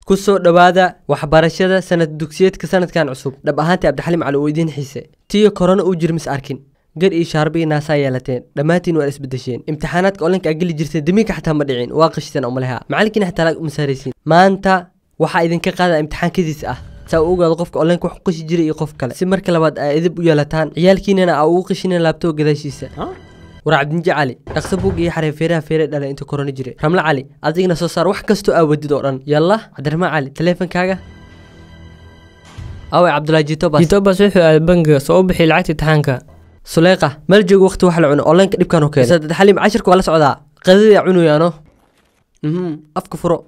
ku soo dhowaada waxbarashada sanad dugsiyeedka sanadkan cusub dhab ahaantii cabdixaliim cali uu idiin xiise tiyo korona uu jir mis arkin gar iyo shaarba iyo naasaa yeelateen dhammaantiin waa isbedesheen imtixaanaadka olinka aa geli jirteen damiinka xataa ma dhicin waa qashteen oo maleha macalinkiina xataa laag uma saaraysiin maanta waxaa idinka qaada imtixaankadiis ah saa u ogaado qofka olenka wax qashi jiray iyo qof kale si marka labaad aa idib u yeelataan ciyaalkiinana aa ugu qashinin laabtoo gadaashiisa war cabdinji cali dhaqso buug iyo xaree feeraha feere dhalay inta korona jiray ramle cali adigna soo saar wax kastoo aa wadid oo dhan yalla cabdiraxmaan cali taleefankaaga awe cabdulaahi jitobas jitobas wuxuu aaday bangiga soo u bixiyay lacagta imtixaanka suleyqa meel joogo waqti wax la cuno olenka dhibkan u keenay saddex xalim cashirka waa la socdaa qadada cunuyaano mhm afka furo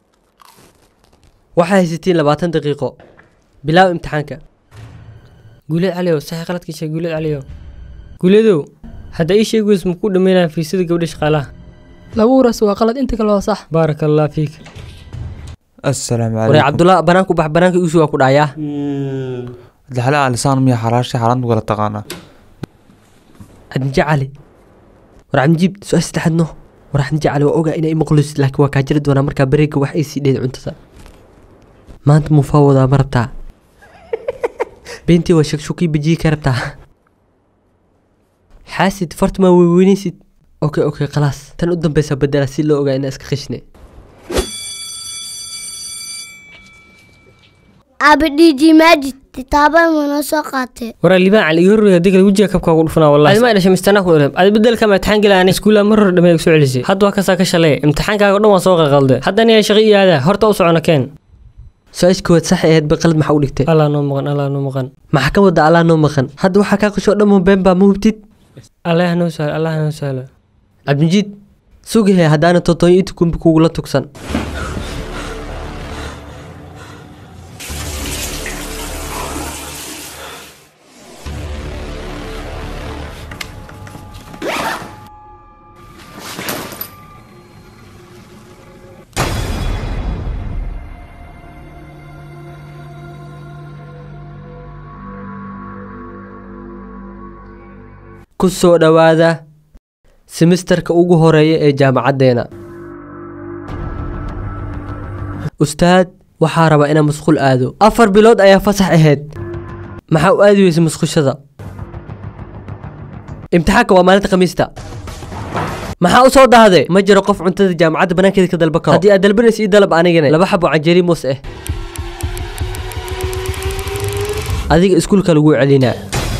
waxaa haysatiin labaatan daqiiqo bilaaw imtixaanka guuleed caliyow saxi qaladkii sheeg guuleed caliyow guuleedow hadda ii sheeg weys makuu dhammaynaya fiisada gabdha shaqaalaha lagu ras waa qalad inta kale waa sax baaraka allah fiik السلام waree عليكم cabdullah banaanku bax banaanka igu waa ku dhacayaa الحلاقة لسان مية حراشة حرام ولا تقانا cabdinji cali war cabdinjiib su-aal saddexaadno war cabdinji cali waa ogaa inay maqlis laakiin waa kaa jiri doonaa markaa bareega wax ay sii dheed cuntada maanta mufaa wadaa ma rabtaa beentii waa shakshukii bajiyi ka rabtaa xaasid fartuma weyweynaysid okay okay khalaas tan u dambeysa bedela si loo ogaa inaa iska khishne abadhiji maajid kitaabada mana soo qaatee waraa libaan cali iga horreeya haddii kale wejiga kabkaa ugu dhufanaa wallahi adima dhashay mistanaa ku dhalab adi bedelka ma imtixaan gelaani iskuulaa mar hore dhammeey soo celisay hadda waa kasaa ka shalay imtixaankaaga o dhan waan soo qalqalde haddana yaa shaqo iyo aadaa horta u socona keen su-aasha koowaad sax ahayd ba qalad maxaa u dhigtay allah noo maqan allah noo maqan maxaa ka wada allaa noo maqan hadda waxaa kaa qashoo dhammo been baa ma hubtid allah noo sahlo allah noo sahlo cabdinjiid sugahe haddaana totoonyo inta kumbi kugula tugsan ku soo dhowaada simisterka ugu horeeya ee jaamacaddeena ustaad waxaa rabaa inaa musqul aado afar bilood ayaa fasax ahayd maxaa u aadi weysa musqushada imtixaanka waa maalinta khamiista maxaa u soo dahde ma jiro qof cuntada jaamacadda banaankeeda ka dalba karo haddii aad dalbanaysa ii dalab anigana laba xabo canjeri muus ah adiga iskuulka lagu celinaa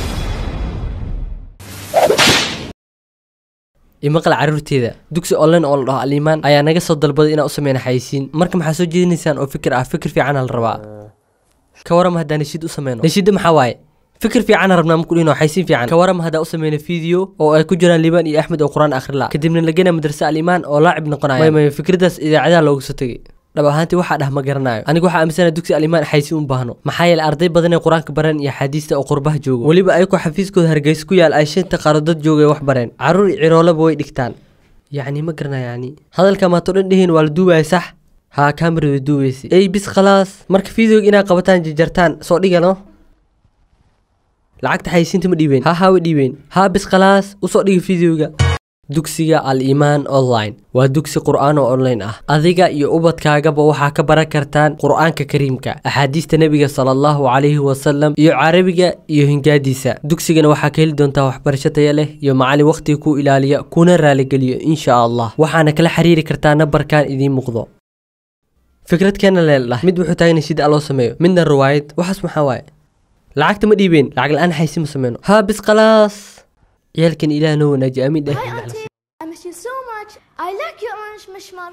imaqal caruurteeda dugsi online oo la dhaho alimaan ayaa naga soo dalbaday inaan u sameyna xayisiin marka maxaa soo jeedinaysaan oo fikir ah fikir fiicana la rabaa ka warama haddaan nashiid u sameyno nashiidda maxaa waaye fikir fiicana rabnaa marku dhino xayisiin fiican ka warama haddaan u sameyno video oo ay ku jiraan liibaan iyo axmed oo qur-aan akhri la kadibna lagena madrasa alimaan oo laacib noqonaya may may fikradaas idaacadaha looga soo tegay dhab ahaantii waxaa dhah ma garanayo anigu waxaa aaminsana dugsi alimaan xaysiin u baahno maxaa yeelay arday badan ee qur-aanka bareen iyo xaadiista oo qurbaha joogo weliba ayagoo xafiiskooda hargeysa ku yaal ay shanta qaaradad joogay wax bareen caruur iyo ciroolaba way dhigtaan yacni ma garanayo yani hadalka maato dhan dhihiin waa la duubaya sax haa kaamirada duubaysay ey bis khalaas marka videoga inaad qabataan jarjartaan soo dhigano lacagta xayisiinta ma dhiibeen haa haa way dhiibeen haa bis khalaas usoo dhiga videoga dugsiga al-imaan online waa dugsi qur'aan oo online ah adiga iyo ubadkaagaba waxaa ka baran kartaan qur'aanka kariimka axaadiista nebiga sala allahu calayhi wasalam iyo carabiga iyo hingaadiisa dugsigana waxaa ka heli doontaa waxbarasho taya leh iyo macalin wakhtiga ku ilaaliya kuna raaligeliyo insha allah waxaana kala xiriiri kartaa nambarkan idiin muuqdo fikradkeena leeldhah mid wuxuu taagan sida loo sameeyo midna riwaayad waxaas maxaa waaye lacagta ma dhiibeen lacag la-aan xaysi ma sameyno haa bis khalaas ciyaalkan ilaah noo wanaaji aamin dheh Hi auntie, I miss you so much. I like your orange mishmar.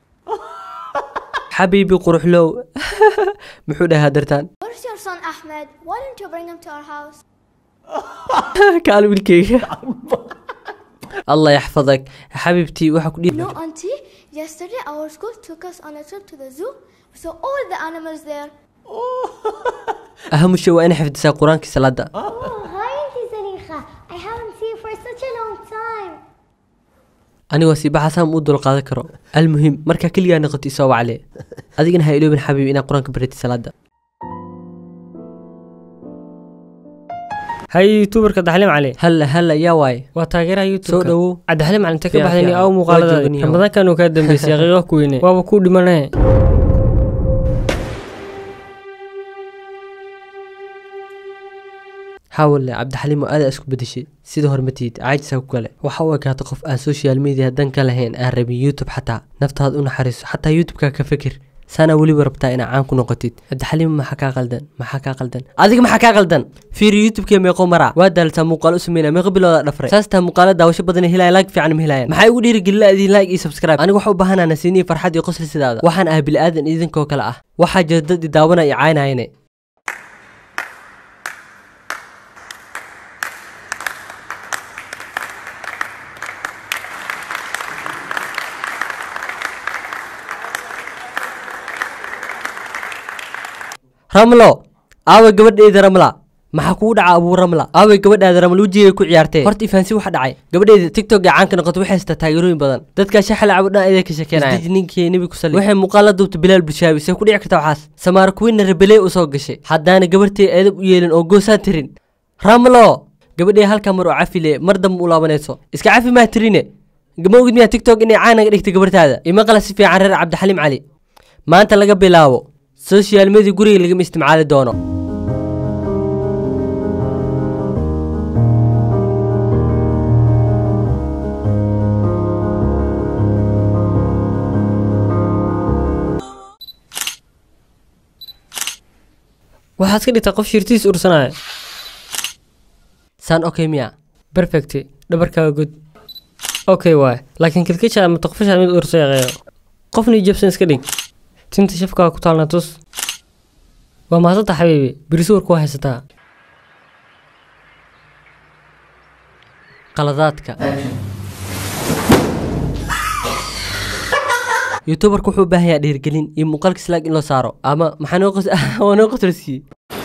xabiibi quruxlow muxuu dhahay hadartaan Where's your son Ahmed? Why didn't you bring him to our house? kaal wiilkayga allah yaxfadak xabiibtii waxaa ku dhihi No, auntie. Yesterday our school took us on a trip to the zoo. We saw all the animals there. ahamushe waa ina xifdisaa qur-aankii salaada Oh, hi, Auntie Zanikha. I haven't seen you for such a long time. anigoo siibaxasaan u dulqaadan karo almuhim markaa keligaa noqoto isoo wacle adigana ha iloobin xabiib inaad qur-aanka baratid salaada hay youtuberka daxlim cali halla halla yaa waaye waa taageeraha soo youtubeka dhowow cabdixaliim cali inta ka Fiican, baxdani fiican. aw Waa muuqaaladaadi jooganiyo. ramadaankan uu kaa dambeysay aqiiqo ku weyne waaba kuu dhimanaye xaawale cabdixaliim oo aada isku bedeshay sida hormatiid caajisaa ku gale waxa u ekaata qof aan social media dan ka lahayn aan rabin youtube xataa naftaad u naxariiso xataa youtube-ka ka fikir saana weliba rabtaa inaa caan ku noqotid cabdixaliim maxaa kaa qaldan maxaa kaa qaldan adiga maxaa kaa qaldan fiiri youtube-kee meeqo maraa waa daaltaa muuqaalo u sameynaya meeqo bilooda dhafray saastaa muuqaalo daawasho badan helaya laag fiican ma helayaan maxaa igu dhiirigelila idin like iyo subscribe aniga waxa u baahanaa nasiiniya farxad iyo qosli sidaada waxaan ahay bili-aadan idinkoo kale ah waxaa jira dad i daawana iyo caynayane ramlo aaway gabadheeda ramla maxaa kugu dhaca abuu ramla aaway gabadhaada ramla wejigay ku ciyaartee horta ifaansi waxa dhacay gabadheeda tiktok ee caanka noqotay waxay haystaa taageerooyin badan dadkaa shaxal cabo dhan ayada ka sheekeenaya isdij ninkii nebi ku sali waxay muuqaal la duubta bilaal bulshaabi see ku dhici karta waxaas samaar kuwiinna rebeley u soo gashay haddaana gabarhtee eedab u yeelin oo goosaan tirin ramlo gabadhee halkaa mar oo cafile mar dambe u laabanayso iska cafi maa tirine ma ogid miyaa tiktok inay caanaga dhigtay gabartaada imaqala si fiican reer cabdixaliim cali maanta laga bilaabo social media guriga lagama isticmaali doono waxaad ka dhigtaa qof shirtiis ursanaya saan okay miya perfect dhabarkaaga god okay waay laakiin kilkisha ama taqfasha mid ursa yaqeeyo qofna jabsan iska dhig tinta shafkaaga ku taalna tus waa maasanta xabiibi birisuwarku waa haysataa qaladaadka youtuberka wuxuu u baahan yahay dhiirgelin iyo muuqaalka slaag in loo saaro ama maxaa noo qos waa noo qotrasiiyey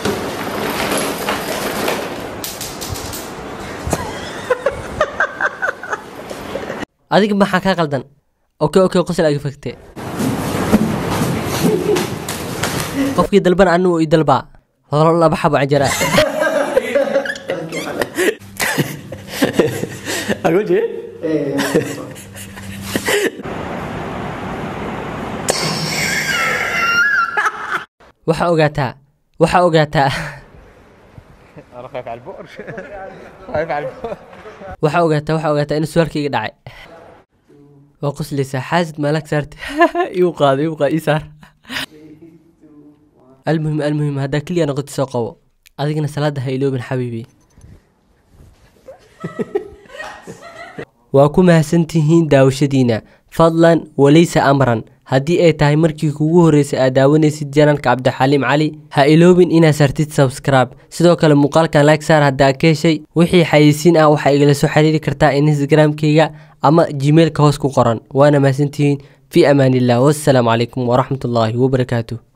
adiga maxaa kaa qaldan okay okay qosol aga fagte qofkii dalban anigu i dalbaa holo laba xabo canjara waxaa ogaataa waxaa ogaataa waxaa ogaataa waxaa ogaataa in suwaalkayga dhacay waa qoslaysaa xaasid maalag saarta iu qaado iu qaado ii saar almuhim almuhim haddaa keliya noqoti soo qabo adigana salaada ha iloobin xabiibi waa ku mahadsantihiin daawashadiina fadlan walaysa amran haddii ay tahay markii kugu horreysay aad daawanaysid janalka cabdixaliim cali ha iloobin inaad sartid subscribe sidoo kale muuqaalkan like saar haddaa ka heshay wixii xayeysiin ah waxaa igala soo xiriiri kartaa instagramkayga ama gmailka hoos ku qoran waana mahadsantihiin fi amaan illah wassalaamu calaykum waraxmatullaahi wabarakaatuh